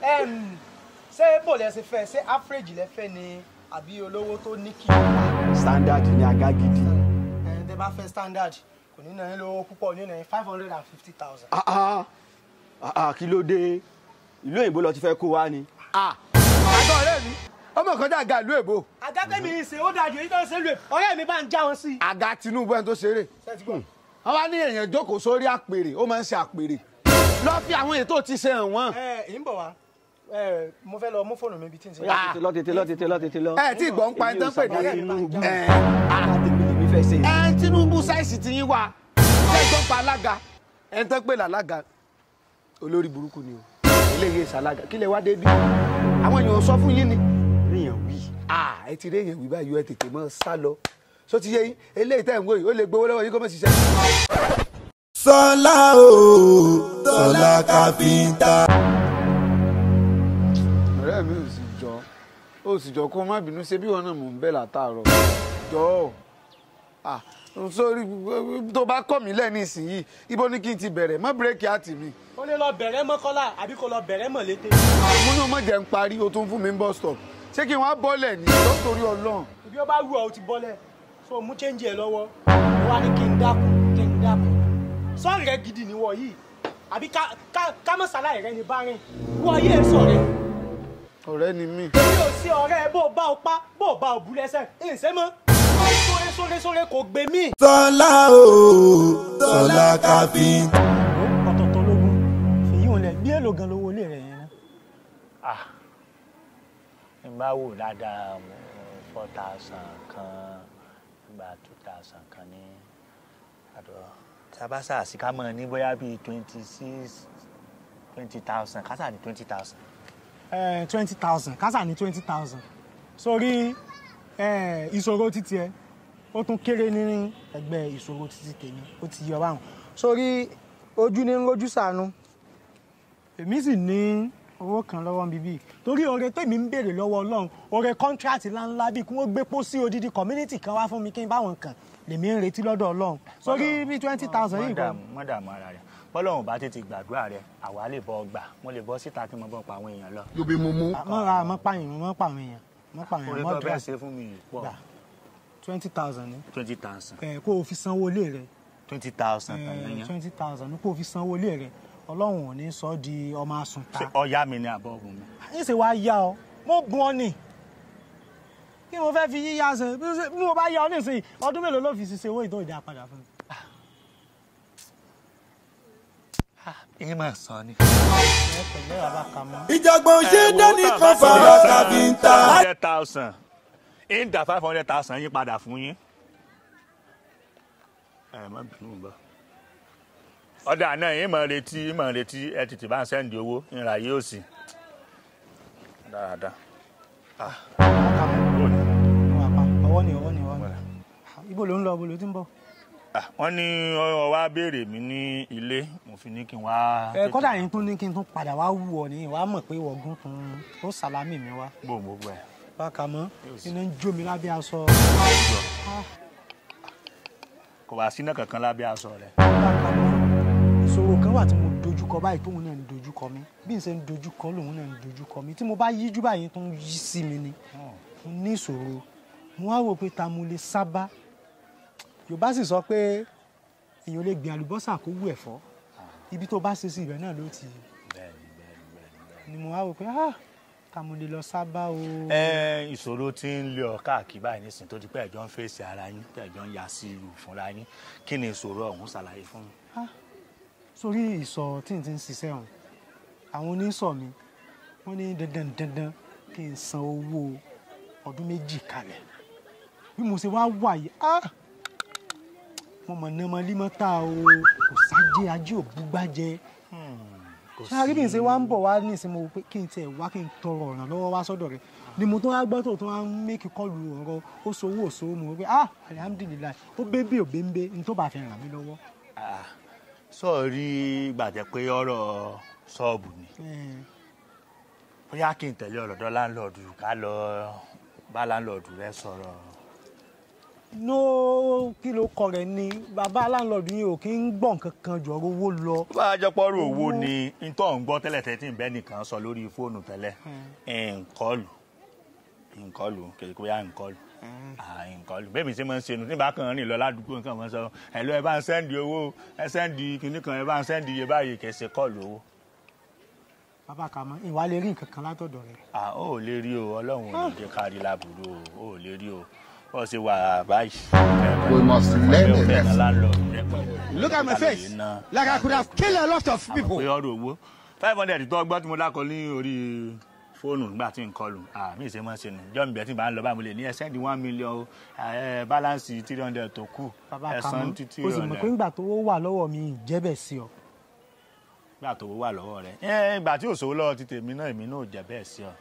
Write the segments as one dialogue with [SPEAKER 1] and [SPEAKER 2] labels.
[SPEAKER 1] Em, ṣé bò lẹ ṣe fẹ́ ṣé average lẹ fẹ́ ni àbí olówó tó ní kí ẹ
[SPEAKER 2] standard ni àga gidi.
[SPEAKER 1] tẹ bá fẹ́ standard kò ní náà lówó púpọ̀ ní náà five hundred and fifty thousand.
[SPEAKER 2] Ah, ah, ah, ah, kí ló dé ìlú òyìnbó lọ ti fẹ́ kó wá ni.
[SPEAKER 3] àgọ́ ọ̀rẹ́ mi ọmọ kan dàgbà ìlú èbó
[SPEAKER 1] àgàtẹ́ mi ń ṣe ó dájú èyí tó ń ṣe lè ọ̀rẹ́ mi bá ń já wọn sí.
[SPEAKER 3] àga Tinubu ẹni tó ṣeré
[SPEAKER 1] ṣé ti gbọ́?
[SPEAKER 3] wọn bá ní èèyàn jókòó sórí àpèrè ó máa ń ṣe àpèrè lọ fi àwọn ètò ti ṣe hàn wọn.
[SPEAKER 1] ẹ ẹ ń bọ̀ wá ẹ mo fẹ́ lọ mú fóònù mi bí tí ń ṣe.
[SPEAKER 3] Ah.
[SPEAKER 2] tètè lọ tètè lọ tètè lọ tètè lọ.
[SPEAKER 3] ẹ tí ìgbọ́n ń pa ẹni tó ń pè ní
[SPEAKER 2] Tinubu.
[SPEAKER 3] ẹ
[SPEAKER 2] ara tèmi lèmi fẹ́ ṣe.
[SPEAKER 3] ẹ Tinubu sáìsì ti yín wá ṣé ìgbọ́n pa alága ẹni tó ń pè lálága olórí burúkú ni o eléyìí ìsàlága kí lè wá dé bí àwọn èèyàn sọ fún yín ni
[SPEAKER 2] ríyàn wí.
[SPEAKER 3] ah ẹ ti rí èèyàn wí báyìí ẹ tètè mọ sá lọ só ti yé yín eléyìí tẹ̀ ń wò yìí ó lè gbowó lọ́wọ́ yín kó mọ̀ ṣiṣẹ́.
[SPEAKER 4] sọlá o sọlá káfíńtà.
[SPEAKER 3] ọ̀rẹ́ mi ò sì jọ ó sì jọ kó má bínú ṣe bí wọn náà mò ń bẹ̀ látàárọ̀ jọ ọ́ sórí tó bá kọ̀ mí lẹ́ni ìsinyìí ibo ni kí n ti bẹ̀rẹ̀ mọ́ bírèkì àti mi
[SPEAKER 1] ó lè lọ bẹ̀rẹ̀ mọ́kọ́lá àbí kó lọ bẹ̀rẹ̀ mọ̀lété.
[SPEAKER 3] àmúnú mọ̀ jẹ́ ń parí o tún fún mi ń bọ́ stop ṣé kí n wá bọ́lẹ̀ ní lọ́tòrí ọlọ́run
[SPEAKER 1] ibi ó bá wù ọ́ ó ti bọ́lẹ̀ so mú chẹ́ǹjì ẹ̀ lọ́wọ́ ó wá ní kí n dákun kí n dákun sọ́ọ̀rì rẹ gidi ni wọ̀ yìí àbí ká- ká- ká mọ̀ sáláì rẹ ní bá rìn wọ̀ yìí ẹ̀ sọ̀rẹ́
[SPEAKER 3] ọ̀rẹ́ ni mí
[SPEAKER 1] èmi ò sí ọ̀rẹ́ bó o bá o pa bó o bá o bú lẹ́sẹ̀ ẹ̀ ń ṣe mọ́ sóre sóre sóre kò gbé mí.
[SPEAKER 4] sọlá o sọlá káfíńtà.
[SPEAKER 1] ọ̀tọ̀ọ̀tọ̀ lógún fèyí ò lẹ̀ bí èlò gan lówó ilé rẹ̀ yẹn náà.
[SPEAKER 5] ah n bá wò dáadáa mo four thousand kan gba two thousand kan ní àdó tabasa àsìká mọ̀ ní bóyá bíi twenty six twenty thousand kásà ní twenty thousand.
[SPEAKER 1] twenty thousand kásà ní twenty thousand sórí eh, ìṣòro títí ẹ ó tún kéré ní ẹgbẹ́ ìṣòro títí tèmi ó ti yọ báwọn sórí ojú ní ń rojú sànú èmi sì ní owó kan lọ́wọ́ bíbí torí oore tèmi ń béèrè lọ́wọ́ ọlọ́run oore kọ́ńtíráàtì ńláńlá bíi kí wọ́n gbé pósí odidi community kan wá fún mi kí n báwọn kan lèmi ń retí lọ́dọ̀ ọlọ́run sórí bí twenty thousand yìí kan
[SPEAKER 5] mọ́dàmú ara rẹ̀ bọ́lọ́run bá tètè gbàdúrà rẹ̀ àwa lè bọ́ gbà mo lè bọ́ síta kí mo bọ́ pa àwọn èèyàn lọ.
[SPEAKER 3] yóò bí mo mú.
[SPEAKER 1] mọ́ ra mọ́ pààyàn mọ́ pààyàn èèyàn mọ́ pààyàn
[SPEAKER 5] orí
[SPEAKER 1] mọ́
[SPEAKER 5] tó
[SPEAKER 1] dra
[SPEAKER 5] bẹ́ẹ̀ ṣe fún mi yìí pọ̀
[SPEAKER 1] gbà twenty thousand ni
[SPEAKER 5] twenty thousand
[SPEAKER 1] ẹ kó o fi sanwó ilé rẹ
[SPEAKER 5] twenty thousand kan yẹn.
[SPEAKER 1] twenty thousand ni kó o fi sanwó ilé rẹ ọlọ́run ò ní sọ ọ́ di ọmọ àsùnta
[SPEAKER 5] ṣé ọ̀yá mi ni àbọ̀ ọ̀gùn mi.
[SPEAKER 1] yín sì wá yá ọ mo bùn ọ nì kí mo fẹ́ fi yíyá ṣe bí mo ṣe- bí mo bá yá ọ nísìnyí ọdún mélòó ló fi ṣiṣẹ́ owó ìtọ́ ìdá padà fún mi.
[SPEAKER 5] èyí máa san ni.
[SPEAKER 1] ẹ pẹ̀lẹ́ bàbá kà mọ́.
[SPEAKER 4] ìjàgbọ́n ṣe dání kan fara káfíńtà.
[SPEAKER 5] hundred thousand ń dà five hundred thousand yín padà fún yín. ẹ má bínú bá. ọ̀dà náà yín máa retí yín máa retí ẹ tètè bá ń sẹ́ndì owó ìrà yóò sì. dáadáa.
[SPEAKER 1] kà mọ́ ọwọ́ ni ọwọ́ ni ọwọ́ ni ibo ló ń lọ ibo ló ti ń bọ̀.
[SPEAKER 5] Ah, wọ́n ní ọ wá béèrè mi ní ilé mo fi ní kí n wá.
[SPEAKER 1] ẹ kọ́dà yín tún ní kí n tún padà wá wù ọ ní ìwà mọ̀ pé wọ̀gùn tún ó sàlámì mi wá.
[SPEAKER 5] gbogbo ẹ̀.
[SPEAKER 1] bákan mọ́ iná ń jó mi lábẹ́ aṣọ.
[SPEAKER 5] kò bá sínú kankan lábẹ́ aṣọ rẹ̀.
[SPEAKER 1] bákan mọ́ ìṣòro kan wà tí mo dojúkọ báyìí tóun náà ń dojúkọ mi bí n ṣe ń dojúkọ lòun náà ń dojúkọ mi tí mo bá yíjú báyìí tó ń yí sí mi ni mo ní ìṣòro mo wá wò pé ta mo lè sábà yorùbá sì sọ pé èèyàn lè gbin àlùbọ́sà kó wù ẹ̀fọ́ ibi tó bá ṣe sí ibẹ̀ náà ló ti ni mo wá wò pé ah ta mo lè lọ sábà o.
[SPEAKER 5] ẹ ìṣòro tí ń lé ọ káàkiri báyìí nísìnyí tó di pé ẹjọ ń fèsì ara yín pé ẹjọ ń ya sí ìlú fúnra yín kí ni ìṣòro ọ̀hún ṣàlàyé fún mi.
[SPEAKER 1] sórí ìsọ̀ tí n ti ń ṣiṣẹ́ ọ̀hún àwọn oníṣọ̀ mi wọ́n ní dandan dandan kí n san owó ọdún méjì kalẹ̀ bí mo ṣe wá wà yìí ah mo mọ̀ ní ọmọ límọ́tà o kò sájé ajé ò búgbájẹ sáré bí n ṣe wá ń bọ̀ wá ní ìsinmi wo pé kí n tiẹ̀ wá kí n tọrọ ọ̀ràn lọ́wọ́ wá sọ́dọ̀ rẹ̀ ni mo tó wá gbọ́ tó tó wá ń mékì kọlù ọ̀rọ̀ ó sowó òṣòwò mo wò pé ah alihamudulilayi ó bébè ò bébè ní tó bá fi ràn mí lọ́wọ́.
[SPEAKER 5] sọ́ọ̀rí gbàjẹ́ pé ọ̀rọ̀ ṣọ́ọ̀bù ni
[SPEAKER 1] Eh,
[SPEAKER 5] bóyá kí n tẹ̀lé ọ̀rọ̀dọ́ láńlọ́ọ̀dù ká lọ bá láńlọ́ọ̀dù rẹ sọ̀rọ̀
[SPEAKER 1] no kí ló kọ rẹ ni bàbá láńlọ́ọ̀dù yìí ò kí ń gbọ̀n kankan jù ọ̀rọ̀ owó lọ.
[SPEAKER 5] bá a jẹ́ pọ́rọ̀ owó ni ntọ́ ń gbọ́ tẹ́lẹ̀ tẹ́tí ń bẹ́ nìkan sọ lórí fóònù tẹ́lẹ̀ nkọlù nkọlù kìí kó yá nkọlù nkọlù bẹ́ẹ̀ mi ṣe máa ń ṣe nu tí bá kàn rìn lọ ládùúgbò nǹkan máa ń sọ ẹ lọ ẹ bá ń sẹ́ndì owó ẹ sẹ́ndì kìíní kan ẹ bá ń sẹ́ndì iye báyìí kìí ṣe kọlù owó.
[SPEAKER 1] bàbá kàmọ́ ìwà lè rí nǹkan kan látọ̀dọ̀ rẹ.
[SPEAKER 5] à ó lè rí o ọlọ́run ò ní jẹ́ ká rí láburú o ó lè rí o bó ṣe wà báyìí.
[SPEAKER 6] We must learn a lesson.
[SPEAKER 5] lesson.
[SPEAKER 6] Look at my face. Like I could have killed a lot of people.
[SPEAKER 5] pé ọ̀rọ̀ owó five hundred tó ọgbọ́n tí mo dákọ ní orí fóònù nígbà tí n kọlù àmì ìṣe máa ń ṣe nù jọ́ mi bẹ̀ tí n bá ń lọ báyìí mo lè ní ẹ sẹ́ndì one million o ẹ báláǹsì three hundred tó kù
[SPEAKER 1] bàbá
[SPEAKER 5] ẹ
[SPEAKER 1] kàmọ́
[SPEAKER 5] san títí
[SPEAKER 1] o sì mọ̀ pé ńgbà tó wà lọ́wọ́ mi ìjẹ́bẹ̀ sí ọ.
[SPEAKER 5] gbà tó wà lọ́wọ́ rẹ̀ ẹ ìgbà tí òṣòwò lọ́wọ́ ti tèmi náà èmi náà ò jẹ́ bẹ́ẹ̀ sí ọ.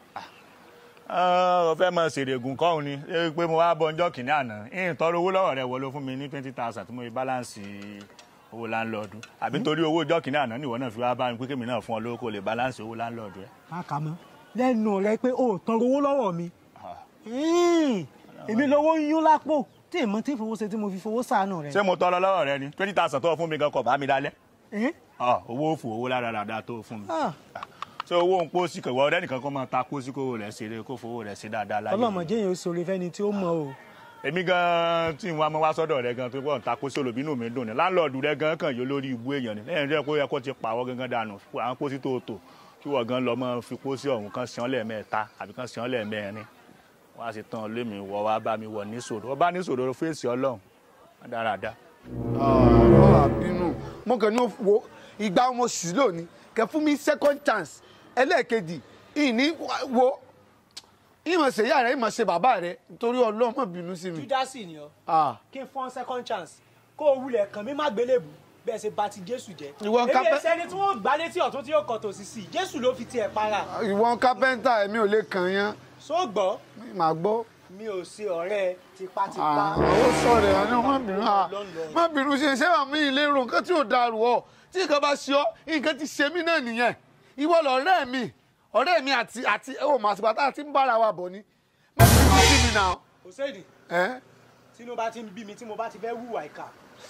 [SPEAKER 5] ọ fẹ́ mọ ṣèrègùn kọ́hún ni ẹ pé mo wá bọ ọjọ́ kìíní àná ìyìn tọrọ owó lọ́wọ́ rẹ̀ wọ ló fún mi ní twenty thousand tí mo fi báláǹsì owó láńlọ́ọ̀dù àbí nítorí owó ọjọ́ kìíní àná nìwọ náà fi wá bá mi pé kémi náà fún ọ lówó kó lè báláǹsì owó láńlọ́ọ̀dù rẹ̀.
[SPEAKER 1] bàbá kàmọ́ lẹ́nu rẹ pé o ò tọrọ owó lọ́wọ́ mi. Mm. èmi lówó ń yún lápò tí èèmọ̀ tí fowó ṣe tí mo fi fowó sànù rẹ.
[SPEAKER 5] ṣé mo tọrọ lọ́wọ́ rẹ ni twenty thousand tó fún mi gan kọ̀ bá mi dálẹ́
[SPEAKER 1] Eh?
[SPEAKER 5] ọ owó òfò owó lára dáadáa tó fún mi
[SPEAKER 1] Ah,
[SPEAKER 5] ṣé owó ń pósí kò wọ́n ọ̀rẹ́ nìkan kó máa ta pósí kó rẹ̀ ṣeré kó fowó rẹ̀ ṣe dáadáa láyé
[SPEAKER 1] ọlọ́mọdé yẹn ó sọ̀rọ̀ fẹ́ni tí ó mọ̀ o.
[SPEAKER 5] èmi gan tí n wá mọ wá sọ́dọ̀ rẹ gan tó pọ̀ ń ta pósí olùbínú mi dùn ní láńlọ́ọ̀dù rẹ gan kàn yóò lórí ibú èèyàn ni lẹ́yìn rẹ kó yẹ kó ti pàwọ́ gangan dànù àwọn pósí tó tò kí wọ́n gan lọ mọ́ fi pósí ọ̀hún kan sàn lẹ́ẹ̀mẹ́ta àbí kan sàn lẹ́ẹ̀mẹ́rin wọ́n á sì tán lémi wọ́ wá bá mi wọ̀ níṣòro wọ́n bá níṣòro fèsì ọlọ́run wọ́n dáradára
[SPEAKER 3] ọ̀rọ̀ àbínú mo kàn ní ó wo ìgbà mo sì lónìí kẹ fún mi second chance ẹlẹ́ẹ̀kejì ìní wo ìmọ̀ ṣe ìyá rẹ ìmọ̀ ṣe bàbá rẹ nítorí ọlọ́run má bínú sí mi.
[SPEAKER 1] júdásì ni ọ
[SPEAKER 3] Ah,
[SPEAKER 1] kí n fọ́n second chance kó o wulẹ̀ kàn mí má gbélébù bẹ́ẹ̀ ṣe bà ti jésù jẹ́.
[SPEAKER 3] Ìwọ ń
[SPEAKER 1] èmi
[SPEAKER 3] kápẹ́-
[SPEAKER 1] ẹsẹ̀ ni tí wọ́n gbá létí ọ̀tún tí yóò kọ̀ tòsí sí i jésù ló fi tiẹ̀ para.
[SPEAKER 3] ìwọ kápẹ́ńtà èmi ò lè kàn yán
[SPEAKER 1] só gbọ́
[SPEAKER 3] màá gbọ́.
[SPEAKER 1] mi ò ṣe ọ̀rẹ́ tipátipá.
[SPEAKER 3] Ah, ó sọ̀rọ̀ ẹ̀ ní má bínú ah, má bínú ṣe ṣé àmì ìlérò nǹkan tí ò dàrú ọ tí nǹkan bá ṣe ọ nǹkan ti ṣe mí náà nìyẹn ìwọ lọ̀rẹ́ mi ọ̀rẹ́ mi àti àti ó mà àtìgbà tá a ti ń bára wa bọ̀ ni má bínú sí mi náà.
[SPEAKER 1] kò séèdì
[SPEAKER 3] ẹ́
[SPEAKER 1] tínú bá ti ń bí mi tí mo bá ti fẹ́ hùwà ìkà.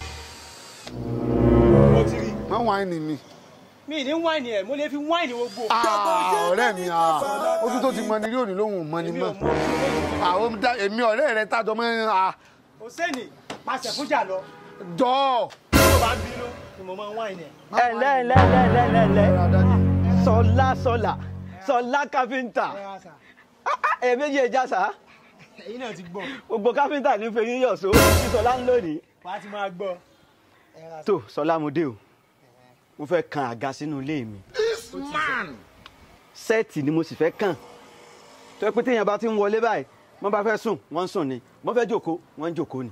[SPEAKER 1] mo ti rí
[SPEAKER 3] má wáìnì mi.
[SPEAKER 1] mi ní wáìnì ẹ̀ mo lè fi wáìnì gbogbo.
[SPEAKER 3] Ah, ọ̀rẹ́ mi ah, ojú tó ti mọ ni rí òní lóhùn ò mọ ni
[SPEAKER 1] èmi
[SPEAKER 3] mọ́
[SPEAKER 1] ò mọ ojú lójú.
[SPEAKER 3] àwọn dá- èmi ọ̀rẹ́ rẹ tájọ mọ́ ẹ́
[SPEAKER 1] kò séèdì pàṣẹ fújà lọ
[SPEAKER 3] jọ.
[SPEAKER 1] tí mo bá ń bínú ni mo máa ń wáìnì ẹ̀.
[SPEAKER 7] ẹlẹ ẹlẹ ẹlẹ ẹlẹ ẹlẹ sọlá sọlá sọlá káfíńtà
[SPEAKER 1] ẹ wá sà
[SPEAKER 7] èméjì ẹja sá
[SPEAKER 1] èyí náà ti gbọ́
[SPEAKER 7] gbogbo káfíńtà ní fẹyín yọ̀só tí sọlá ń lónìí.
[SPEAKER 1] wàá ti máa gbọ́. ẹ wá sà.
[SPEAKER 7] tó sọlá mo dé o mo fẹ́ kan àga sínú ilé mi sẹ́ẹ̀tì ni mo sì fẹ́ kàn tó yẹ pé téèyàn bá ti ń wọlé báyìí wọ́n bá fẹ́ sùn wọ́n ń sùn ni wọ́n fẹ́ jókòó wọ́n ń jókòó ni.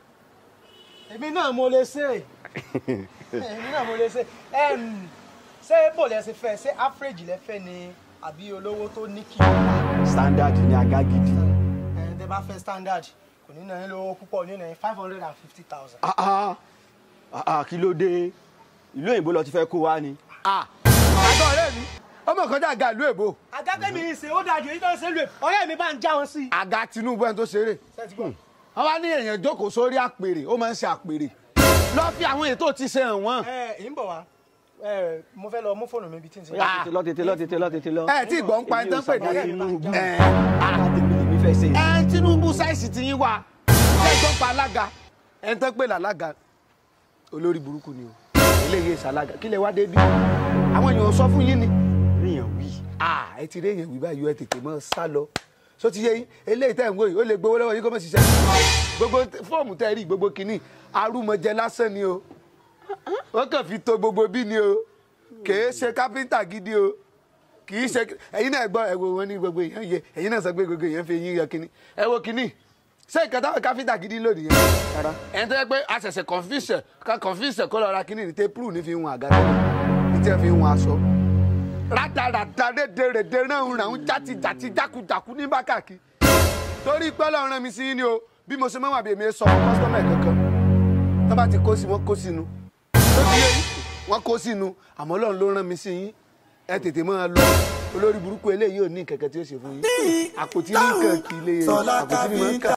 [SPEAKER 1] èmi náà mo lè ṣe èmi náà mo lè ṣe Em, ṣé bò lẹ ṣe fẹ́ ṣé average lẹ fẹ́ ni àbí olówó tó ní kì í
[SPEAKER 7] standard ni àga gidi.
[SPEAKER 1] ẹ tẹ bá fẹ́ standard kò ní náà lówó púpọ̀ ní náà five hundred and fifty thousand.
[SPEAKER 7] Ah, ah, ah, ah, kí ló dé ìlú òyìnbó lọ ti fẹ́ kó wa ni.
[SPEAKER 3] àgọ́ ọ̀rẹ́ mi ọmọ kan dá àga ìlú èbó
[SPEAKER 1] àgàtẹ́ mi ń ṣe ó dájú èyí tó ń ṣe lè ọ̀rẹ́ mi bá ń já wọn sí.
[SPEAKER 3] àga Tinubu ẹni tó ṣeré
[SPEAKER 1] ṣé ti gbọ́?
[SPEAKER 3] wọ́n bá ní èèyàn jókòó sórí àpèrè ó máa ń ṣe àpèrè lọ fi àwọn ètò ti ṣe hàn wọ́n.
[SPEAKER 1] ẹ ẹ ń bọ̀ wá ẹ mo fẹ́ lọ mú fóònù mi bí tí n ṣe.
[SPEAKER 3] Ah.
[SPEAKER 7] lọ tètè lọ tètè lọ tètè lọ.
[SPEAKER 3] ẹ tí ìgbọ́n pa ẹni tó ń pè ní
[SPEAKER 7] Tinubu
[SPEAKER 3] ẹ
[SPEAKER 7] àga tèmi lèmi fẹ́ ṣe.
[SPEAKER 3] ẹ Tinubu sáìsì ti yín wá ẹ gbọ́n pa alága ẹni tó ń pè lálága olórí burúkú ni o eléyìí ìsàlága kí lè wá dé bí àwọn èèyàn sọ fún yín ni
[SPEAKER 7] ríyàn wí.
[SPEAKER 3] ah ẹ ti rí èèyàn wí báyìí ẹ tètè mọ sá lọ so ti yé yín eléyìí tẹ̀ ń wò yìí ó lè gbowó lọ́wọ́ yín kó mọ̀ ṣiṣẹ́ gbogbo fọ́ọ̀mù tẹ́ rí gbogbo kínní arúmọjẹ lásán ni o wọ́n kàn fi to gbogbo bí ni o kìí ṣe kápẹ́ńtà gidi o kìí ṣe ẹ̀yin náà gbọ́ ẹ wo wọn ní gbogbo èèyàn yẹ ẹ̀yin náà sọ pé gbogbo èèyàn fi yín yọ kínní ẹ wo kínní ṣé nǹkan táwọn káfíńtà gidi lónìí yẹn ẹni tó yẹ pé a ṣẹ̀ṣẹ̀ kọ̀ǹfíṣẹ̀ ká kọ̀ǹfíṣẹ̀ kó lọ ra kínní ní tẹ́pùrù ní fi hun àga tẹ́lẹ̀ ní tí wọ́n fi hun aṣọ rádaràda rédèrèdè ránun ràun játi jàti jákujàku ní bákàkí torí pé Ọlọ́run rán mi sí yín ni o bí mo ṣe máa wà bí èmi sọ fún kọ́sítọ́mù ẹ̀ kankan tó bá ti kó sí wọn kó sínú tó ti yé yín wọn kó sínú àmọ́ Ọlọ́run ló rán mi sí yín ẹ tètè máa lọ olórí burúkú eléyìí ò ní kẹ̀kẹ́ tí ó ṣe fún yín àpótí ní nǹkan kì í lé àpótí ní máa ń kà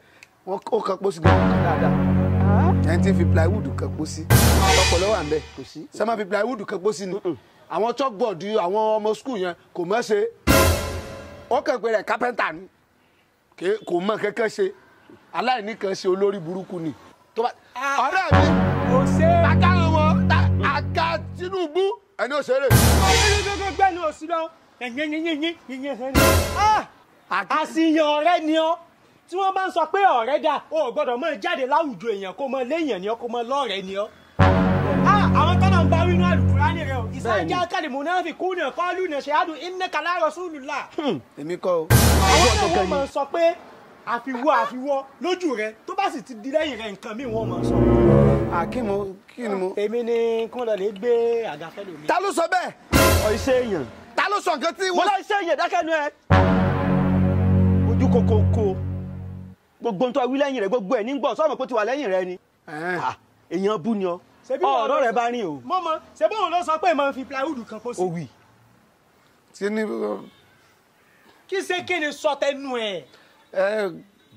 [SPEAKER 3] wọ́n ó kan pósí gan kan dáadáa ẹni tí ń fi plywood kan pósí ọpọlọ wà ń bẹ
[SPEAKER 7] kò sí.
[SPEAKER 3] ṣé máa fi plywood kan pósí ni àwọn chalkboard àwọn ọmọ skul yẹn kò mọ̀ ṣe ó kàn pé rẹ̀ kápẹ́ntà ni Ké- kò mọ̀ kankan ṣe aláìní kan ṣe olórí burúkú ni tó bá ọ̀rẹ́ mi
[SPEAKER 1] kò ṣe é.
[SPEAKER 3] àga wọn àga Tinubu ẹni òṣèré
[SPEAKER 1] gbẹ́nu òsì lọ yìnyínyínyínyínyín àṣìyàn ọ̀rẹ́ ni ọ́ tí wọ́n bá ń sọ pé ọ̀rẹ́ dà o ò gbọ́dọ̀ mọ jáde láwùjọ èèyàn kó mọ léèyàn ni ọ́ kó mọ lọ́rẹ̀ẹ́ ni ọ́. Ah, àwọn tọ́lọ̀ ń bá wínú àlùkùránì rẹ o ìsájà kálímù náà fi kú náà kọ́lù náà ṣe àdùn innaka la rasulullah.
[SPEAKER 3] èmi kọ́ o
[SPEAKER 1] àwọn náà wọ́n máa ń sọ pé àfiwọ́ àfiwọ́ lójú rẹ tó bá sì ti di lẹ́yìn rẹ nǹkan míì wọ́n máa ń sọ.
[SPEAKER 3] àkímo kí ni mo.
[SPEAKER 1] èmi ni kí wọ́n lọ lè gbé àgàfẹ́ lómi.
[SPEAKER 3] ta ló sọ bẹ́ẹ̀
[SPEAKER 7] ọ iṣẹ́ èèyàn
[SPEAKER 3] ta ló sọ nǹkan tí
[SPEAKER 7] mo
[SPEAKER 3] wọ́n.
[SPEAKER 7] lọ iṣẹ́ èèyàn dákẹ́nu ẹ. ojú kokoko gbogbo ntọ́ wí lẹ́yìn rẹ̀ gbogbo ẹ̀ ní gbọ́ sọ́ọ̀mù kó ti wà lẹ́yìn rẹ̀ ni.
[SPEAKER 3] Ẹ̀hẹ́n.
[SPEAKER 7] Ah, èèyàn bú ni ọ
[SPEAKER 1] Ṣebí wọn ló
[SPEAKER 7] ọ̀rọ̀ rẹ̀
[SPEAKER 1] sọ-
[SPEAKER 7] bá rìn o.
[SPEAKER 1] mo mọ ṣe bóun ló sọ pé máa ń fi plywood kan pósí.
[SPEAKER 7] ó wì
[SPEAKER 3] tí ní
[SPEAKER 1] kí ṣe kí ni sọ tẹnu ẹ.
[SPEAKER 3] ẹ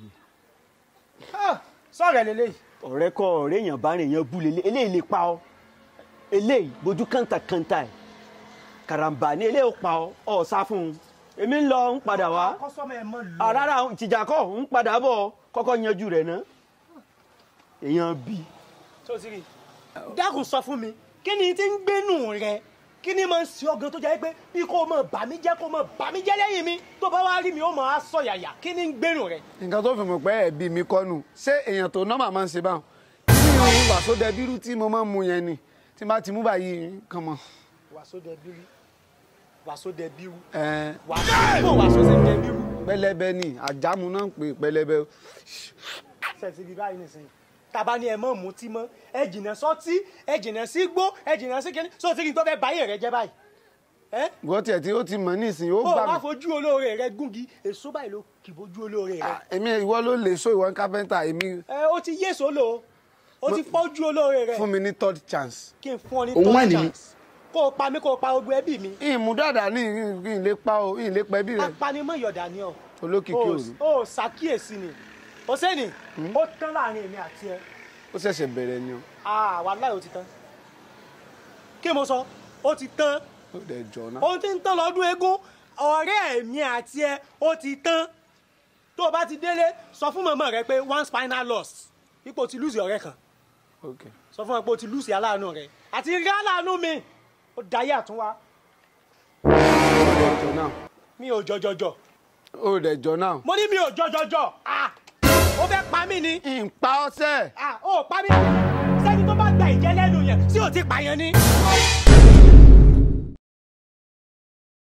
[SPEAKER 1] sọ̀rọ̀ lélẹ́yìí.
[SPEAKER 7] ọ̀rẹ́ kọ ọ̀rẹ́ èèyàn bá rìn èèyàn bú lélẹ̀ eléyìí lè pa ọ eléyìí bójú kàńtà kàńtà ẹ̀ karambà ní eléyìí ó pa ọ ọ sá fún un èmi ń lọ ń padà wá
[SPEAKER 1] kọ́sọ́mọ ẹ̀ mọ́ lù.
[SPEAKER 7] àràrà ìtìjà kọ́ ń padà bọ̀ kọ́kọ́ yanjú rẹ̀ ná èèyàn bí
[SPEAKER 1] tó ti rí dákun sọ fún mi kí ni ti ń gbénú rẹ kí ni máa ń ṣe ọgàn tó jẹ́ pé bí kò mọ̀ bà mí jẹ́ kò mọ̀ bà mí jẹ́ lẹ́yìn mi tó bá wá rí mi ó mọ̀ á sọ yàyà kí ni ń gbénú rẹ.
[SPEAKER 3] nǹkan tó fi mọ̀ pé ẹ̀bí mi kọ́ nù ṣé èèyàn tó nọ́mà máa ń ṣe báwọn kí ni òun wàásù dẹbírú tí mo máa ń mu yẹn ni tí n bá ti mú báyìí kàn mọ́.
[SPEAKER 1] wàásù dẹ bírú wàásù dẹ bírú
[SPEAKER 3] ẹ
[SPEAKER 1] wàásù kò wàásù ṣe dẹ bírú.
[SPEAKER 3] pẹlẹbẹ ni àjámu náà ń pè pẹlẹbẹ
[SPEAKER 1] sẹ́ẹ̀tì bíi báyìí nìsín tàbá ni ẹ mọ̀ mutí mọ́ ẹ jìnnà sọ́tí ẹ jìnnà sí gbó ẹ jìnnà sí kíní sọ ti rí tó fẹ́ báyé rẹ jẹ́ báyìí. ẹ
[SPEAKER 3] gbọ́ tiẹ̀ tí ó ti mọ̀ nísìnyí ó
[SPEAKER 1] ó
[SPEAKER 3] gbà
[SPEAKER 1] wá
[SPEAKER 3] mí.
[SPEAKER 1] fojú olóore rẹ gúngi èso báyìí ló kì bójú olóore rẹ.
[SPEAKER 3] Ah, èmi ìwọ ló lè so ìwọ kápẹ́ntà èmi
[SPEAKER 1] ẹ ó ti yé solo ó ti fọ́jú olóore rẹ
[SPEAKER 3] fún mi ní third chance.
[SPEAKER 1] kí n fún ọ ní
[SPEAKER 6] Òun wà
[SPEAKER 1] third
[SPEAKER 6] ní mi.
[SPEAKER 1] chance kó o pa mí kó o pa ogun ẹbí mi
[SPEAKER 3] ìmú dáadáa ní kí n lè pa o kí n lè pẹ́ bí rẹ̀
[SPEAKER 1] apanimọ̀ yọ̀dà ni ọ
[SPEAKER 3] olókìkí
[SPEAKER 1] o
[SPEAKER 3] òru
[SPEAKER 1] ò ṣàkíyèsí ni o sẹ́ni ó tán láàrin èmi àti ẹ
[SPEAKER 3] ó ṣẹ̀ṣẹ̀ bẹ̀rẹ̀ ni o
[SPEAKER 1] Ah, wàláhì ó ti tán kí mo sọ ó ti tán
[SPEAKER 3] ó dẹ̀ jọ náà.
[SPEAKER 1] ohun tí ń tán lọ́dún eégún ọ̀rẹ́ èmi àti ẹ ó ti tán tó o bá ti délé sọ fún mọ̀mọ́ rẹ pé one spinal loss ipò ti lùsì ọ̀rẹ́ kan
[SPEAKER 3] ok
[SPEAKER 1] sọ fún ẹ pé o ti lùsì aláàánú rẹ àti rí aláàánú mi ó dayé àtúnwá
[SPEAKER 3] ó dẹ̀ jọ náà
[SPEAKER 1] mi ò jọjọjọ
[SPEAKER 3] ó dẹ̀ jọ náà.
[SPEAKER 1] mo ní mi ò jọjọjọ ah ó fẹ́ pa mí ni
[SPEAKER 3] ìpa ọsẹ
[SPEAKER 1] ah ó pa mí sẹ́ni tó bá gba ìjẹ́ lẹ́nu yẹn tí ò ti pààyàn ni.